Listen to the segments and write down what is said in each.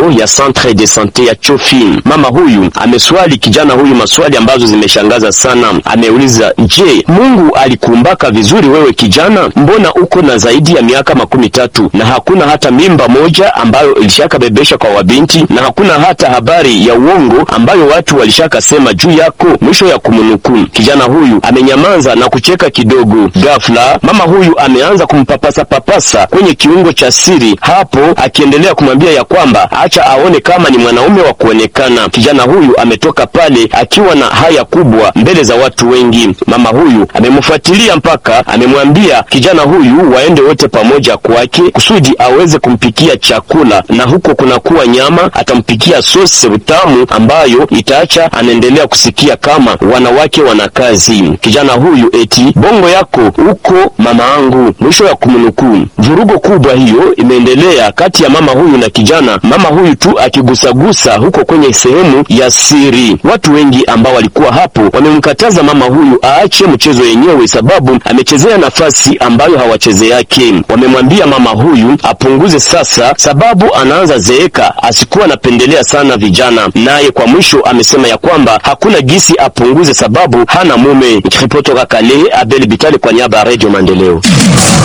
hiyo ya Centre de Sante ya Chofi. Mama huyu ameswali kijana huyu maswali ambazo zimeshangaza sana. Ameuliza, je, Mungu alikuumbaka vizuri wewe kijana? Mbona uko na zaidi ya miaka makumi tatu na hakuna hata mimba moja ambayo ilishakabebesha kwa wabinti na hakuna hata habari ya uongo ambayo watu walishakasema juu yako? Mwisho ya kumnukuu. Kijana huyu amenyamaza na kucheka kidogo. Ghafla mama huyu ameanza kumpapasa papasa kwenye kiungo cha siri, hapo akiendelea kumwambia ya kwamba acha aone kama ni mwanaume wa kuonekana. Kijana huyu ametoka pale akiwa na haya kubwa mbele za watu wengi. Mama huyu amemfuatilia mpaka amemwambia kijana huyu waende wote pamoja kwake kusudi aweze kumpikia chakula, na huko kunakuwa nyama, atampikia sosi utamu ambayo itaacha anaendelea kusikia kama wanawake wana kazi. Kijana huyu eti bongo yako uko mama angu, mwisho ya kumnukuu. Vurugo kubwa hiyo imeendelea kati ya mama huyu na kijana, mama huyu tu akigusagusa huko kwenye sehemu ya siri. Watu wengi ambao walikuwa hapo wamemkataza mama huyu aache mchezo yenyewe, sababu amechezea nafasi ambayo hawacheze yake. Wamemwambia mama huyu apunguze sasa, sababu anaanza zeeka, asikuwa anapendelea sana vijana. Naye kwa mwisho amesema ya kwamba hakuna gisi apunguze, sababu hana mume. Nikiripoti toka Kale, Abel Bitale kwa niaba ya Radio Maendeleo.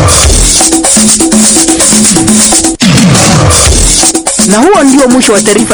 Na huo ndio mwisho wa taarifa